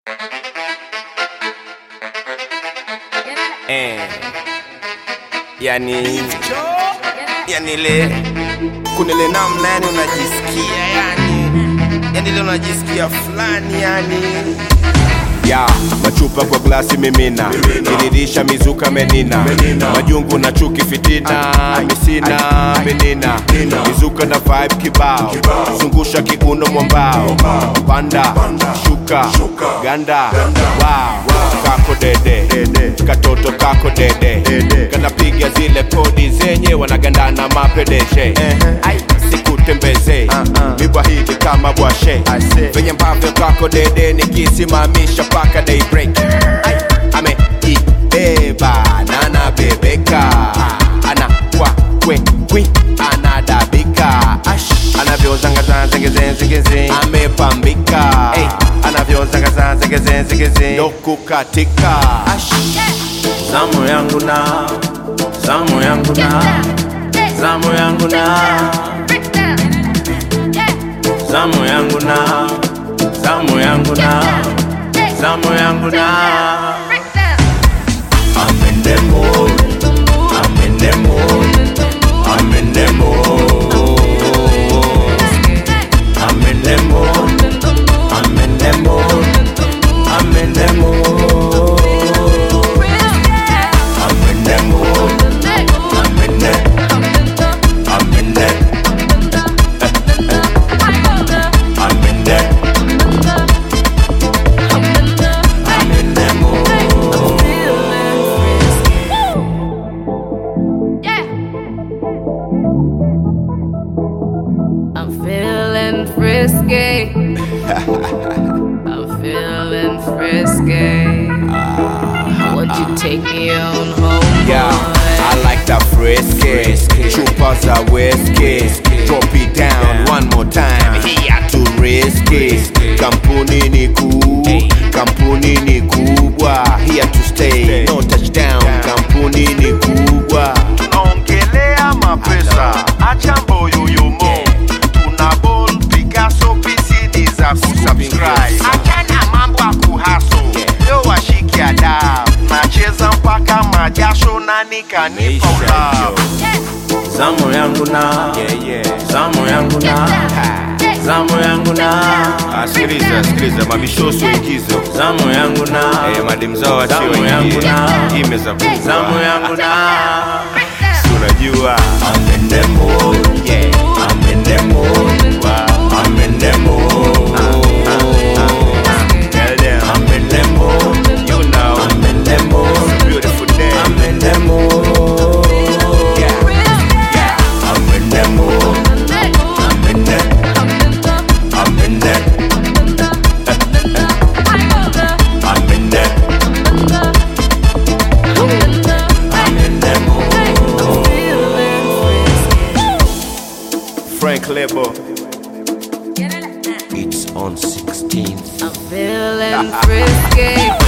eh, yani yani ile kuna ile namna yani unajisikia yani yani ile unajisikia fulani yani ya machupa kwa glasi mimina kiririsha mizuka menina majungu na chuki fitina misina menina mizuka na vibe kibao zungusha kiuno mwambao panda shuka ganda wow kako dede katoto kako dede kanapiga zile kodi zenye wanagandana mapedeshe Ai, sikutembeze mibwa hili kama bwashe venye ambavyo kako dede nikisimamisha paka daybreak Ai, ameibeba na anabebeka ana kwa kwe kwi anadabika Ash, anavyozangazazegezezegeze amepambika hey, anavyozangazazegezezegeze dokukatika Ash, zamu yangu na zamu yangu na zamu yangu na zamu yangu na zamu yangu na zamu yangu na I'm in the mood I'm in the mood I'm in the mood I'm in the mood I'm in the mood I'm in the mood I'm in the mood I'm in the I'm in the I'm in the I'm in the mood I'm feeling frisky. I'm feeling frisky. Would you take me on home? yeah, I like that frisky chupa za whiskey drop it down one more time here to risky kampuni ni kuu kampuni ni kubwa here to stay no touchdown kampuni ni kubwa tunaongelea mapesa acha mboyoyomo tuna bon picasso pcd za kusubscribe achana mambo ya kuhaso leo washiki ada nacheza mpaka majasho na nikanipa ulao zamu yangu na yeah, yeah. zamu yangu na zamu yangu na Ah, sikiliza sikiliza mabishosu ingizo zamu yangu na eh, madem zao wachio Zamu yangu ingie na- imeza zamu yangu na unajua I'm in the mood yeah. I'm in the mood I'm in the mood Tell them, I'm in the mood you know, I'm in the mood beautiful day. I'm in the mood Yeah, yeah. I'm in the mood I'm in the I'm in the I'm in the I'm in the mood Frank Lebo. It's on 16th. I'm feeling frisky.